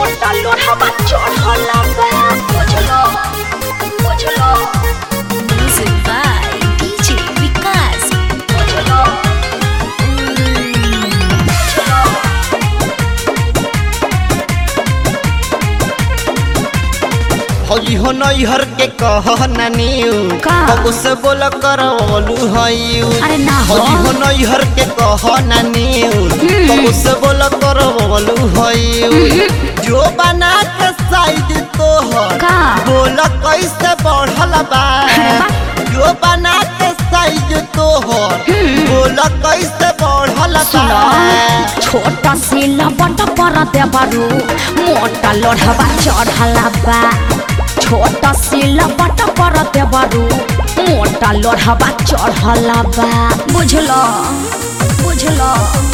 छोटा लोढ़ावा चढ़ला बा बुझलो बुझलो Music by DJ Vikas. बुझलो बुझलो हई हो नैहर के कह नानी का? कबो से बोल करवलू हई अरे ना हो। हई हो नैहर के कह नानी कबो से बोल करवलू हई जो बना के साइड तोहर का? बोल कैसे बढ़ल बा अरे बा। जो बना के साइड तोहर बोल कैसे बढ़ल सुनो बा छोटा सी लबट पर देवरू मोटा लोढ़वा चढ़ला बा छोटा सी लबट पर देवरू मोटा लोढ़वा चढ़ला बा बुझलो बुझलो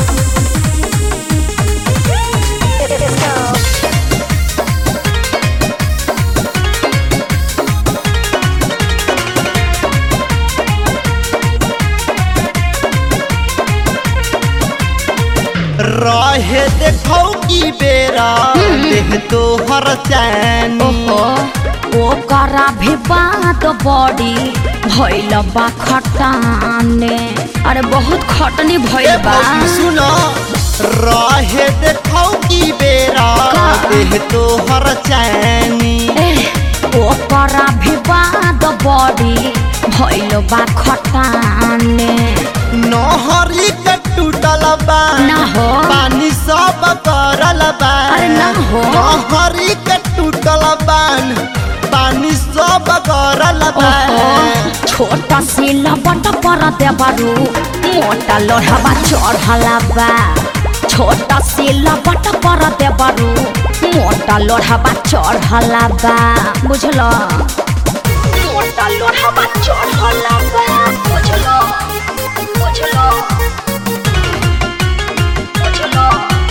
रहे देखौ की बेरा देह तोहर चैनी ओहो ओकरा भी बात बड़ी भइल बा खटाने अरे बहुत खटनी भइल ए बा भौजी सुनो रहे देखौ की बेरा का? देह तोहर चैनी एह, ओकरा भी बात बड़ी भइल बा खटाने नहरी के टूटल बा ना हो। पानी सब करल बा अरे ना हो। नहरी के टूटल बान पानी सब करल बा ओहो, छोटा सी लबट पर देवरू मोटा लोढ़वा चढ़ला बा छोटा सी लबट पर देवरू मोटा लोढ़वा चढ़ला बा बुझलो मोटा लोढ़वा चढ़ला बा बुझलो बुझलो बुझलो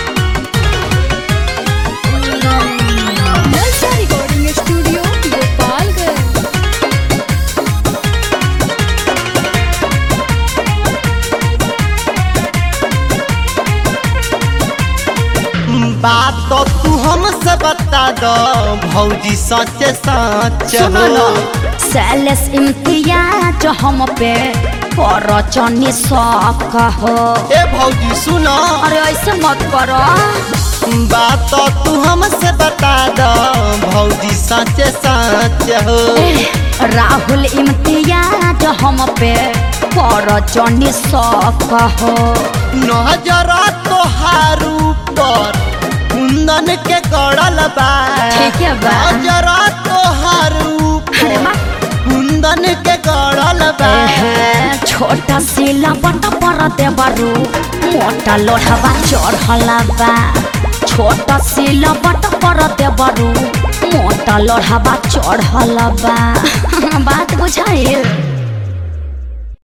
बुझलो Nalsa Recording Studio, Gopalganj. बात तो तू हमसे बता दो भौजी सचे सच सुनो न सैलेस इम्तियाज हम पे पर चनी शौक हो ए भौजी सुनो अरे ऐसे मत करो बात तो तू हमसे बता दो भौजी सचे सच हो राहुल इम्तियाज हम पे पर चनी शौक हो नजर तोहार ऊपर कुंदन के गड़ल बा ठीक है बा। नजर तोहार अरे ऊपर बा। कुंदन के गड़ल बा एहे, छोटा सी लपट पर देवरू मोटा लोढ़वा चढ़ला बा छोटा सी लपट पर देवरू मोटा लोढ़वा चढ़ला बा बात बुझाइल